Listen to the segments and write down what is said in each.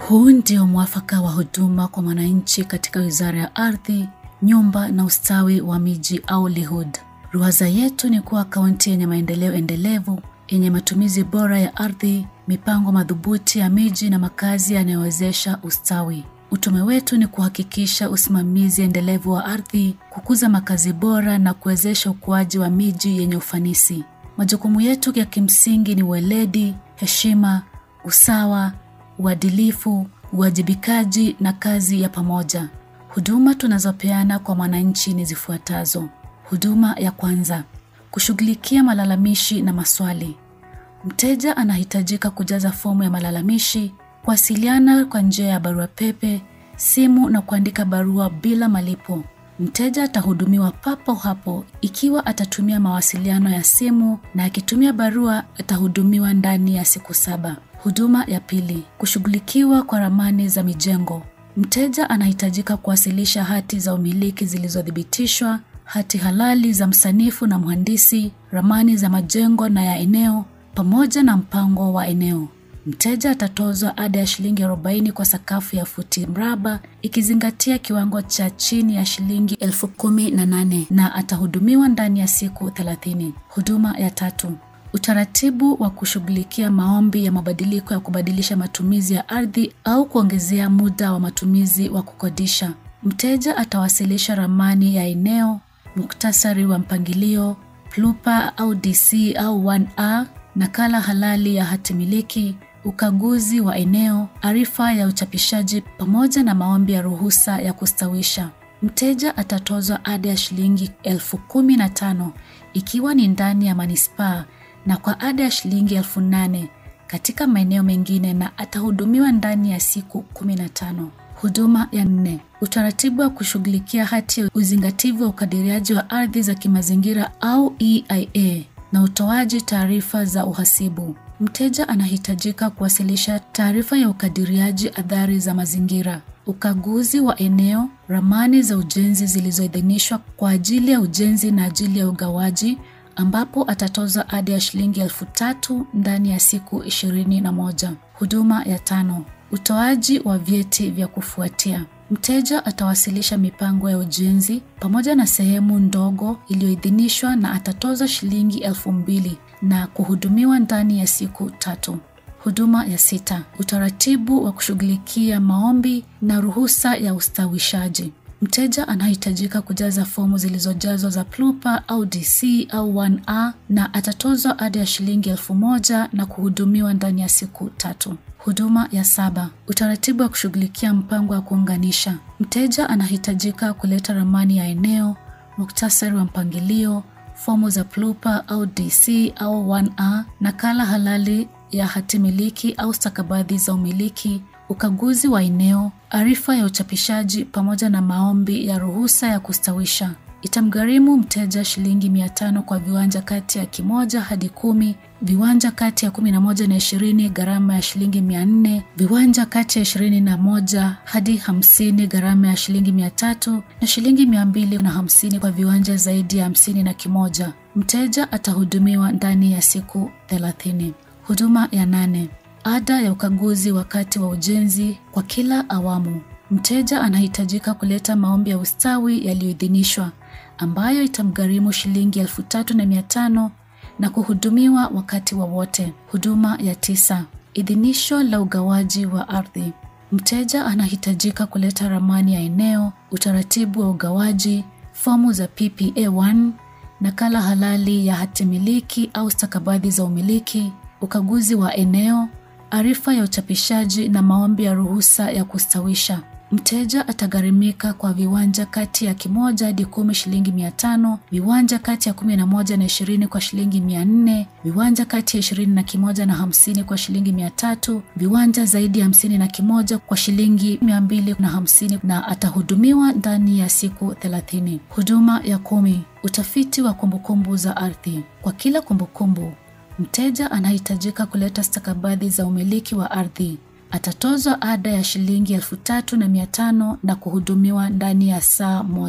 Huu ndio mwafaka wa huduma kwa mwananchi katika Wizara ya Ardhi, Nyumba na Ustawi wa Miji au LIHUD. Ruwaza yetu ni kuwa kaunti yenye maendeleo endelevu yenye matumizi bora ya ardhi, mipango madhubuti ya miji na makazi yanayowezesha ustawi. Utume wetu ni kuhakikisha usimamizi endelevu wa ardhi, kukuza makazi bora na kuwezesha ukuaji wa miji yenye ufanisi. Majukumu yetu ya kimsingi ni weledi, heshima, usawa, uadilifu, uwajibikaji na kazi ya pamoja. Huduma tunazopeana kwa mwananchi ni zifuatazo. Huduma ya kwanza, kushughulikia malalamishi na maswali. Mteja anahitajika kujaza fomu ya malalamishi, kuwasiliana kwa njia ya barua pepe, simu na kuandika barua bila malipo. Mteja atahudumiwa papo hapo ikiwa atatumia mawasiliano ya simu na akitumia barua atahudumiwa ndani ya siku saba. Huduma ya pili, kushughulikiwa kwa ramani za mijengo. Mteja anahitajika kuwasilisha hati za umiliki zilizothibitishwa, hati halali za msanifu na mhandisi, ramani za majengo na ya eneo pamoja na mpango wa eneo. Mteja atatozwa ada ya shilingi 40 kwa sakafu ya futi mraba ikizingatia kiwango cha chini ya shilingi elfu kumi na nane na atahudumiwa ndani ya siku 30. Huduma ya tatu, utaratibu wa kushughulikia maombi ya mabadiliko ya kubadilisha matumizi ya ardhi au kuongezea muda wa matumizi wa kukodisha. Mteja atawasilisha ramani ya eneo, muktasari wa mpangilio, plupa au DC au 1A, nakala halali ya hati miliki, ukaguzi wa eneo, arifa ya uchapishaji pamoja na maombi ya ruhusa ya kustawisha. Mteja atatozwa ada ya shilingi elfu kumi na tano ikiwa ni ndani ya manispaa na kwa ada ya shilingi elfu nane katika maeneo mengine na atahudumiwa ndani ya siku 15. Huduma ya nne, utaratibu wa kushughulikia hati ya uzingativu wa ukadiriaji wa ardhi za kimazingira au EIA na utoaji taarifa za uhasibu. Mteja anahitajika kuwasilisha taarifa ya ukadiriaji athari za mazingira, ukaguzi wa eneo, ramani za ujenzi zilizoidhinishwa kwa ajili ya ujenzi na ajili ya ugawaji ambapo atatoza ada ya shilingi elfu tatu ndani ya siku ishirini na moja. Huduma ya tano, utoaji wa vyeti vya kufuatia. Mteja atawasilisha mipango ya ujenzi pamoja na sehemu ndogo iliyoidhinishwa na atatoza shilingi elfu mbili na kuhudumiwa ndani ya siku tatu. Huduma ya sita, utaratibu wa kushughulikia maombi na ruhusa ya ustawishaji. Mteja anahitajika kujaza fomu zilizojazwa za plupa au DC au 1A na atatozwa ada ya shilingi elfu moja na kuhudumiwa ndani ya siku tatu. Huduma ya saba, utaratibu wa kushughulikia mpango wa kuunganisha. Mteja anahitajika kuleta ramani ya eneo, muktasari wa mpangilio, fomu za plupa au DC au 1A, nakala halali ya hatimiliki au stakabadhi za umiliki, ukaguzi wa eneo, arifa ya uchapishaji pamoja na maombi ya ruhusa ya kustawisha. Itamgharimu mteja shilingi mia tano kwa viwanja kati ya kimoja hadi kumi, viwanja kati ya kumi na moja na ishirini gharama ya shilingi mia nne, viwanja kati ya ishirini na moja hadi hamsini gharama ya shilingi mia tatu na shilingi mia mbili na hamsini kwa viwanja zaidi ya hamsini na kimoja. Mteja atahudumiwa ndani ya siku thelathini. Huduma ya nane, ada ya ukaguzi wakati wa ujenzi kwa kila awamu. Mteja anahitajika kuleta maombi ya ustawi yaliyoidhinishwa ambayo itamgharimu shilingi elfu tatu na mia tano na kuhudumiwa wakati wowote wa huduma ya tisa, idhinisho la ugawaji wa ardhi. Mteja anahitajika kuleta ramani ya eneo, utaratibu wa ugawaji, fomu za PPA1, nakala halali ya hatimiliki au stakabadhi za umiliki, ukaguzi wa eneo, arifa ya uchapishaji na maombi ya ruhusa ya kustawisha. Mteja atagharimika kwa viwanja kati ya kimoja hadi kumi shilingi mia tano, viwanja kati ya kumi na moja na ishirini kwa shilingi mia nne, viwanja kati ya ishirini na kimoja na hamsini kwa shilingi mia tatu, viwanja zaidi ya hamsini na kimoja kwa shilingi mia mbili na hamsini na atahudumiwa ndani ya siku thelathini. Huduma ya kumi, utafiti wa kumbukumbu za ardhi. Kwa kila kumbukumbu, mteja anahitajika kuleta stakabadhi za umiliki wa ardhi atatozwa ada ya shilingi elfu tatu na mia tano na kuhudumiwa ndani ya saa moja.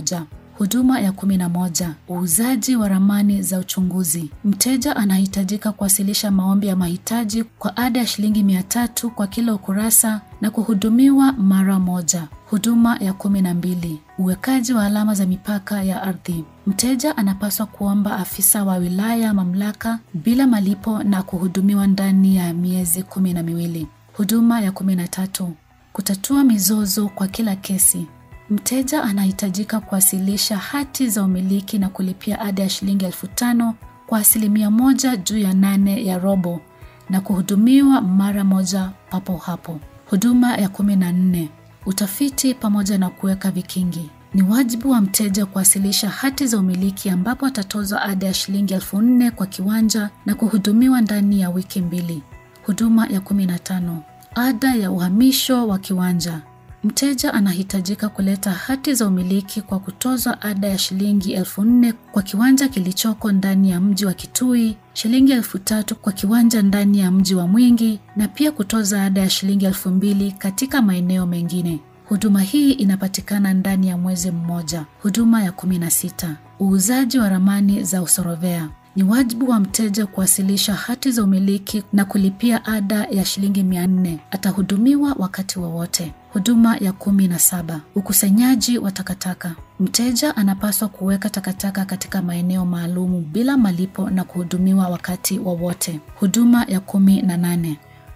Huduma ya kumi na moja: uuzaji wa ramani za uchunguzi. Mteja anahitajika kuwasilisha maombi ya mahitaji kwa ada ya shilingi mia tatu kwa kila ukurasa na kuhudumiwa mara moja. Huduma ya kumi na mbili: uwekaji wa alama za mipaka ya ardhi. Mteja anapaswa kuomba afisa wa wilaya mamlaka bila malipo na kuhudumiwa ndani ya miezi kumi na miwili. Huduma ya kumi na tatu: kutatua mizozo kwa kila kesi. Mteja anahitajika kuwasilisha hati za umiliki na kulipia ada ya shilingi elfu tano kwa asilimia moja juu ya nane ya robo na kuhudumiwa mara moja papo hapo. Huduma ya kumi na nne: utafiti pamoja na kuweka vikingi. Ni wajibu wa mteja kuwasilisha hati za umiliki ambapo atatozwa ada ya shilingi elfu nne kwa kiwanja na kuhudumiwa ndani ya wiki mbili. Huduma ya kumi na tano: ada ya uhamisho wa kiwanja. Mteja anahitajika kuleta hati za umiliki kwa kutozwa ada ya shilingi elfu nne kwa kiwanja kilichoko ndani ya mji wa Kitui, shilingi elfu tatu kwa kiwanja ndani ya mji wa Mwingi na pia kutoza ada ya shilingi elfu mbili katika maeneo mengine. Huduma hii inapatikana ndani ya mwezi mmoja. Huduma ya kumi na sita: uuzaji wa ramani za usorovea. Ni wajibu wa mteja kuwasilisha hati za umiliki na kulipia ada ya shilingi mia nne. Atahudumiwa wakati wowote. Huduma ya kumi na saba: ukusanyaji wa takataka. Mteja anapaswa kuweka takataka katika maeneo maalumu bila malipo na kuhudumiwa wakati wowote. Huduma ya kumi na nane: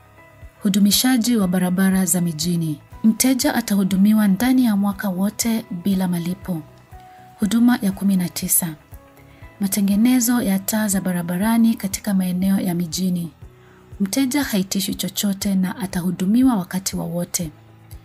hudumishaji wa barabara za mijini. Mteja atahudumiwa ndani ya mwaka wote bila malipo. Huduma ya kumi na tisa: matengenezo ya taa za barabarani katika maeneo ya mijini. Mteja haitishwi chochote na atahudumiwa wakati wowote wa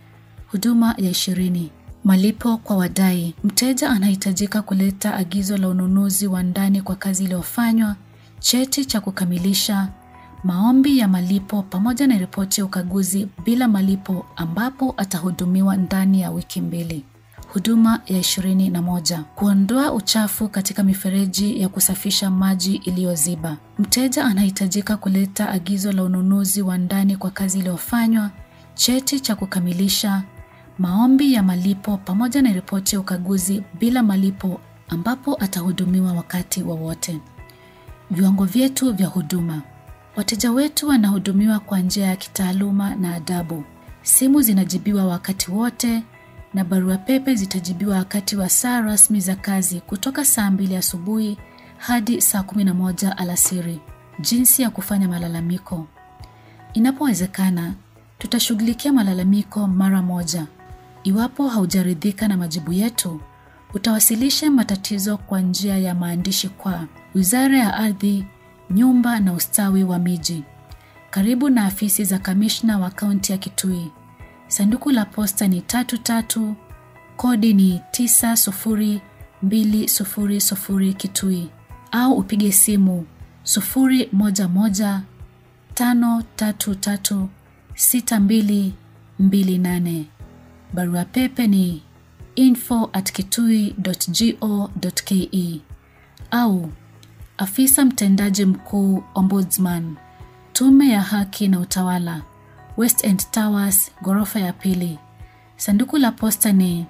Huduma ya ishirini: malipo kwa wadai. Mteja anahitajika kuleta agizo la ununuzi wa ndani kwa kazi iliyofanywa, cheti cha kukamilisha, maombi ya malipo pamoja na ripoti ya ukaguzi bila malipo ambapo atahudumiwa ndani ya wiki mbili. Huduma ya ishirini na moja: kuondoa uchafu katika mifereji ya kusafisha maji iliyoziba. Mteja anahitajika kuleta agizo la ununuzi wa ndani kwa kazi iliyofanywa, cheti cha kukamilisha, maombi ya malipo pamoja na ripoti ya ukaguzi bila malipo ambapo atahudumiwa wakati wowote wa viwango vyetu vya huduma. Wateja wetu wanahudumiwa kwa njia ya kitaaluma na adabu. Simu zinajibiwa wakati wote na barua pepe zitajibiwa wakati wa saa rasmi za kazi kutoka saa mbili asubuhi hadi saa kumi na moja alasiri. Jinsi ya kufanya malalamiko: inapowezekana, tutashughulikia malalamiko mara moja. Iwapo haujaridhika na majibu yetu, utawasilisha matatizo kwa njia ya maandishi kwa Wizara ya Ardhi, Nyumba na Ustawi wa Miji, karibu na afisi za kamishna wa kaunti ya Kitui. Sanduku la posta ni tatu tatu, kodi ni 90200 Kitui, au upige simu 011 533 6228. Barua pepe ni info at kitui.go.ke au afisa mtendaji mkuu Ombudsman, Tume ya Haki na Utawala, West End Towers, ghorofa ya pili. Sanduku la posta ni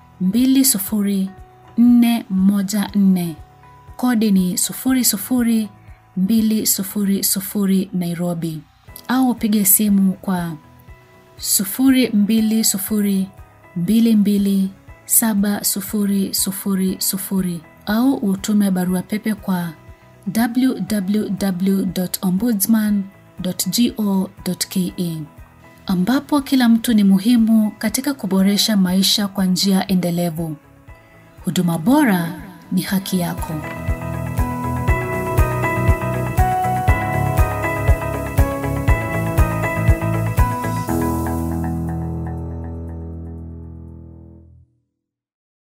20414, kodi ni 00200 Nairobi, au upige simu kwa 0222270000 au utume barua pepe kwa www.ombudsman.go.ke ambapo kila mtu ni muhimu katika kuboresha maisha kwa njia endelevu. Huduma bora ni haki yako.